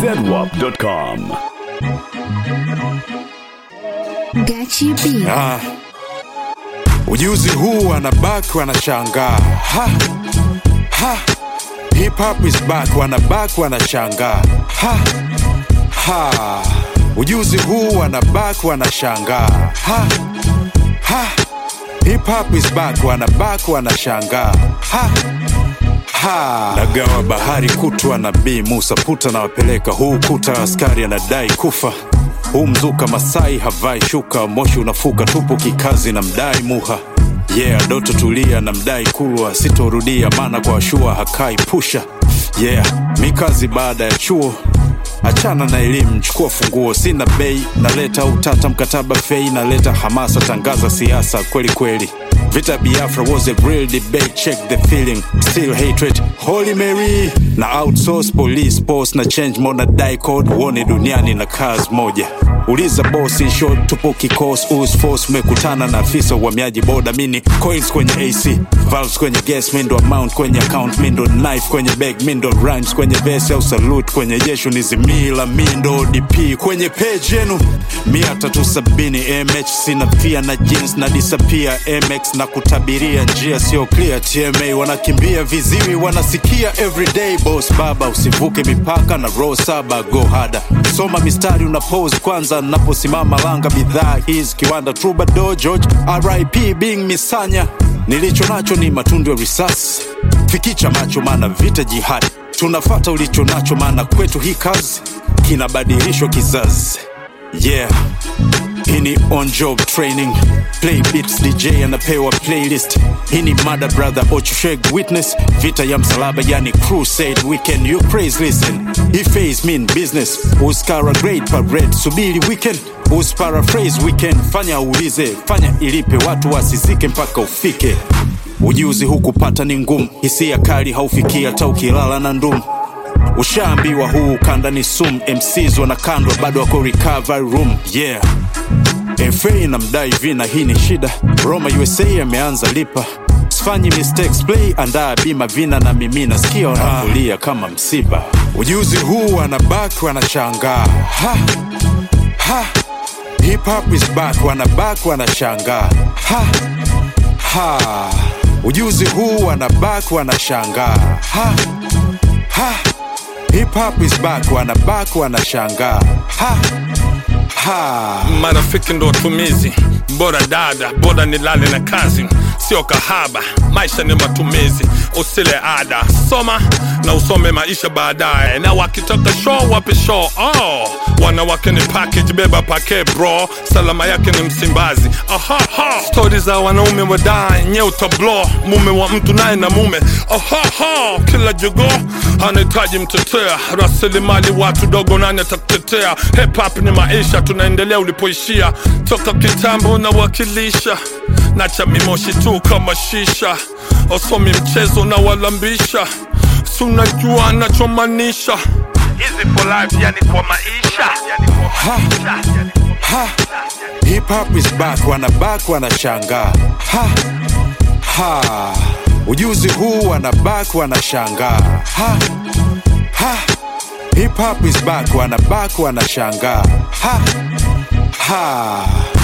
zedwap.com. Gachi B. Ah, ujuzi huu wanabaki wanashangaa ha, ha. Hip hop is back, wanabaki wanashangaa ha, ha. Ujuzi huu wanabaki wanashangaa ha, ha. Hip hop is back, wanabaki wanashangaa ha, ha. Nagawa bahari kutwa na Bi Musa puta na wapeleka huu kuta, askari anadai kufa huu mzuka Masai havai shuka, moshi unafuka tupu kikazi na mdai muha yeah, doto tulia na mdai kulwa, sitorudia maana kwa shua hakai pusha yeah, mikazi baada ya chuo achana na elimu, chukua funguo, sina bei, naleta utata mkataba fei, naleta hamasa, tangaza siasa kweli kweli. Vita Biafra was a real debate, check the feeling, still hatred, Holy Mary na outsource police post na change mode na die code, uone duniani na kazi moja. Uliza boss in short, tupo kikos us force, mekutana na afisa uhamiaji boda, mini coins kwenye AC, valves kwenye gas, mindo amount kwenye account, mindo knife kwenye bag, mindo rhymes kwenye verse au salute kwenye jesho, nizimila mindo DP kwenye page yenu mia tatu sabini mh sina pia na jeans na disappear mx na kutabiria njia sio clear tma wanakimbia viziwi wanasikia everyday boss baba usivuke mipaka na row saba go hada soma mistari una pose kwanza naposimama langa bidhaa hizi kiwanda troubadour george rip being misanya nilicho nacho ni matundu ya risasi fikicha macho maana vita jihadi tunafata ulicho nacho maana kwetu hii kazi kinabadilishwa kizazi yeah hii ni on job training play beats dj anapewa playlist hii ni mada brother ochusheg witness vita ya msalaba yani crusade weekend you praise listen he phase mean business uskara great parade subiri weekend usparaphrase weekend fanya uulize fanya ilipe watu wasizike mpaka ufike ujuzi hukupata ni ngumu hisia kali haufikii hata ukilala na ndumu ushaambiwa huu ukanda ni sum mcs wanakandwa bado wako recovery room yeah fa inamdai vina hii ni shida roma usa ameanza lipa sifanyi mistakes play andaa bima vina na mimi nasikia wanakulia kama msiba ujuzi huu wanabaki wanashangaa ha, ha. hip hop is back wanabaki wanashangaa ha, ha. ujuzi huu wanabaki wanashangaa ha, ha. Hip hop is back, wanabaki wanashangaa ha, ha. marafiki ndo watumizi bora dada bora nilale na kazi sio kahaba maisha ni matumizi usile ada soma na usome maisha baadaye na wakitaka show wape show oh. wanawake ni package beba pake bro salama yake ni msimbazi Ahaha. stori za wanaume wadai nye utablo mume wa mtu naye na mume Ahaha. kila jogo anahitaji mtetea rasilimali watu dogo nani atakutetea hip hop ni maisha tunaendelea ulipoishia toka kitambo na wakilisha nacha mimoshi tu kama shisha wasomi mchezo na walambisha sunajua nachomanisha hizi for life yani kwa maisha yani kwa maisha yani kwa ha. Hip hop is back, wanabaki wanashangaa ha, ha. Ujuzi huu wanabaki wanashangaa ha, ha. Hip hop is back, wanabaki wanashangaa ha, ha.